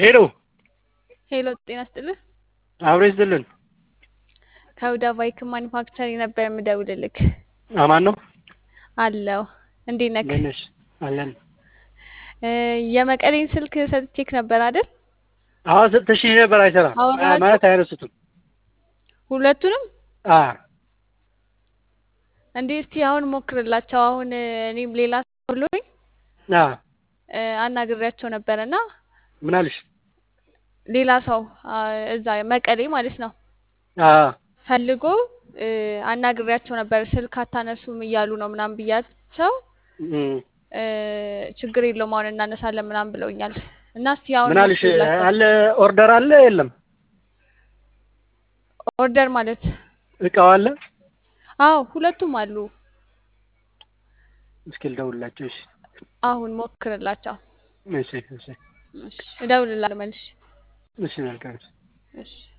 ሄሎ ሄሎ ጤና ይስጥልህ። አብሮ ይስጥልን። ከሁዳ ባይክ ማኒፋክቸሪንግ ነበር የምደውልልክ። አማን ነው አለው እንዴት ነክ? እንዴት ነሽ? አለን። እ የመቀሌን ስልክ ሰጥቼክ ነበር አይደል? አዎ ሰጥተሽኝ ነበር። አይሰራም አወራኋቸው? ማለት አይረሱትም። ሁለቱንም አ እንዴ እስቲ አሁን ሞክርላቸው። አሁን እ እኔም ሌላ ሰው ብሎኝ አ እ አናግሬያቸው ነበርና ምን አልሽ? ሌላ ሰው አ እዛ መቀሌ ማለት ነው አ ፈልጎ እ አናግሬያቸው ነበር። ስልክ አታነሱም እያሉ ነው ምናምን ብያቸው እም እ ችግር የለውም አሁን እናነሳለን ምናምን ብለውኛል። እና እስቲ አሁን ምን አልሽ? ሞክርላቸው። አለ ኦርደር አለ የለም? ኦርደር ማለት እቃው አለ? አዎ ሁለቱም አሉ። እስኪ ልደውልላቸው። እሺ አሁን ሞክርላቸው። እሺ እሺ እሺ እደውልልሃለሁ መልሼ። እሺ መልካም። እሺ